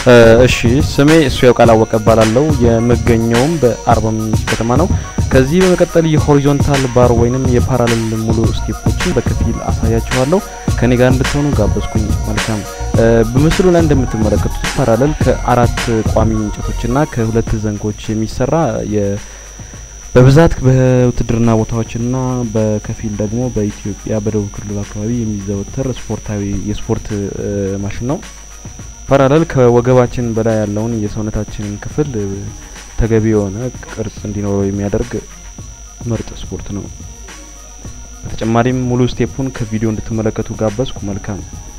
እሺ ስሜ እሱ ያውቃል አወቀ እባላለሁ። የምገኘውም በአርባ ምንጭ ከተማ ነው። ከዚህ በመቀጠል የሆሪዞንታል ባር ወይንም የፓራሌል ሙሉ ስቴፖችን በከፊል አሳያችኋለሁ። ከኔ ጋር እንድትሆኑ ጋበዝኩኝ። መልካም። በምስሉ ላይ እንደምትመለከቱት ፓራሌል ከአራት ቋሚ እንጨቶችና ከሁለት ዘንጎች የሚሰራ በብዛት በውትድርና ቦታዎችና በከፊል ደግሞ በኢትዮጵያ በደቡብ ክልል አካባቢ የሚዘወተር ስፖርታዊ የስፖርት ማሽን ነው። ፓራሌል ከወገባችን በላይ ያለውን የሰውነታችንን ክፍል ተገቢ የሆነ ቅርጽ እንዲኖረው የሚያደርግ ምርጥ ስፖርት ነው። በተጨማሪም ሙሉ ስቴፑን ከቪዲዮ እንድትመለከቱ ጋበዝኩ። መልካም